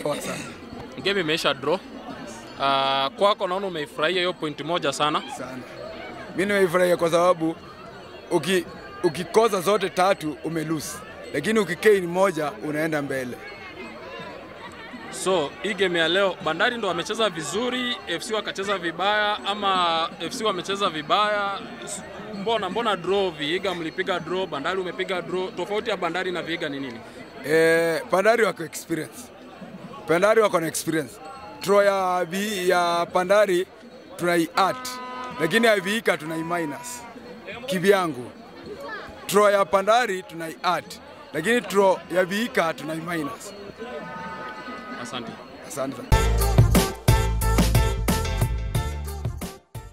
poa sana Game imeisha draw. Uh, kwako naona umeifurahia hiyo point moja sana. sana. Mimi nimeifurahia kwa sababu uki, ukikosa zote tatu umelose, lakini ukikeini moja unaenda mbele. So hii game ya leo Bandari ndo wamecheza vizuri, FC wakacheza vibaya, ama FC wamecheza vibaya? S- Mbona mbona draw? Viiga mlipiga draw, Bandari umepiga draw. Tofauti ya Bandari na Viiga ni nini? Eh, Pandari wako experience. Pandari wako na experience. Draw ya, vi- ya Pandari tunai art, lakini ya Viika tunai minus kivyangu. Draw ya Pandari tunai art, lakini draw ya Viika tunai minus. Asante. Asante sana.